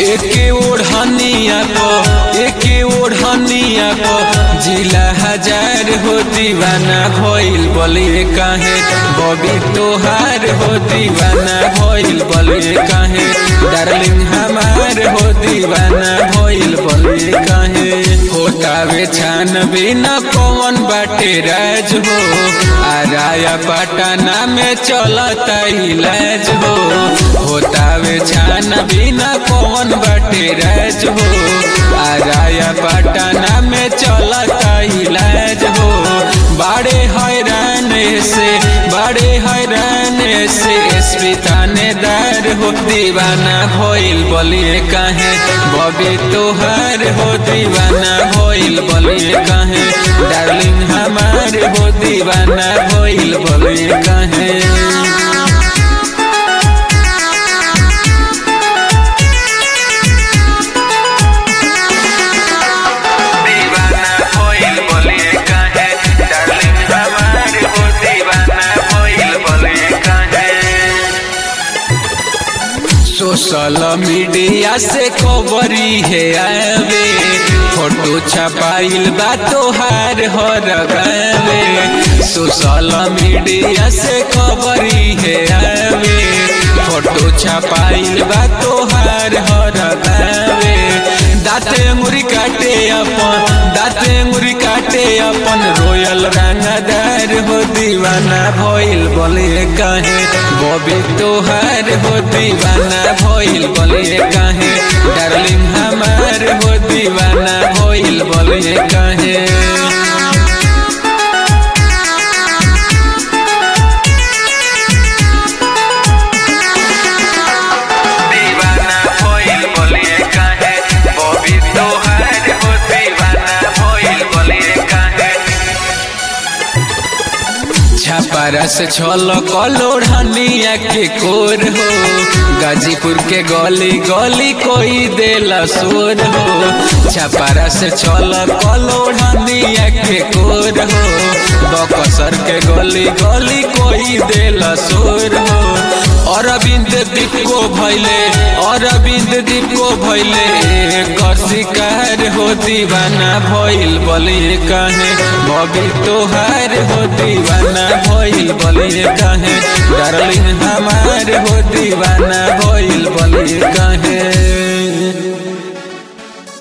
एके ओढ़निया को एके ओढ़निया को जिला हजार हो दीवाना भइल बलिए काहे बबी तोहार हो दीवाना भइल बलिए काहे डार्लिंग हमार हो दीवाना भइल बलिए काहे होतावे छान बिना कौन बाटे राज हो आराया पटना में चलता इलाज हो होतावे छान बिना कौन बाटे राज हो आराया पटना में चलता इलाज हो बड़े हैरान से बड़े हैरान से एसपी थानेदार हो दीवाना भइल बलिए काहे बबी तोहार हो दीवाना भइल बलिए काहे डार्लिंग हमार हो दीवाना भइल बलिए काहे दीवाना होइल बोलिए काहे डार्लिंग हमार हो दीवाना होइल बोलिए काहे सोशल मीडिया से खबरी है आवे फोटो छपाइल बा तोहार हर गावे सोशल मीडिया से खबरी है आवे फोटो छपाइल बा तोहार हर गावे दाते अंगुरी काटे अपन दाते अंगुरी काटे अपन रोयल रंगदार हो दीवाना भइल बोले काहे बबी तोहार हो दीवाना भइल बोले काहे डार्लिंग हमार हो दीवाना भइल बोले काहे दीवाना होइल बोलिए काहे बॉबी तोहार हो दीवाना होइल बोलिए काहे छापारा से छल कलोढ़निया के कोर हो गाजीपुर के गली गली कोई देला सोर हो छापारा से छल कलोढ़निया के कोर हो बकसर के गली गली कोई देला सोर हो अरविंद दीप को भैले अरविंद दीप को भैले कर शिकार हो दीवाना भइल बलिए काहे बबी तोहार हो दीवाना भइल बलिए काहे डार्लिंग हमार हो दीवाना भइल बलिए काहे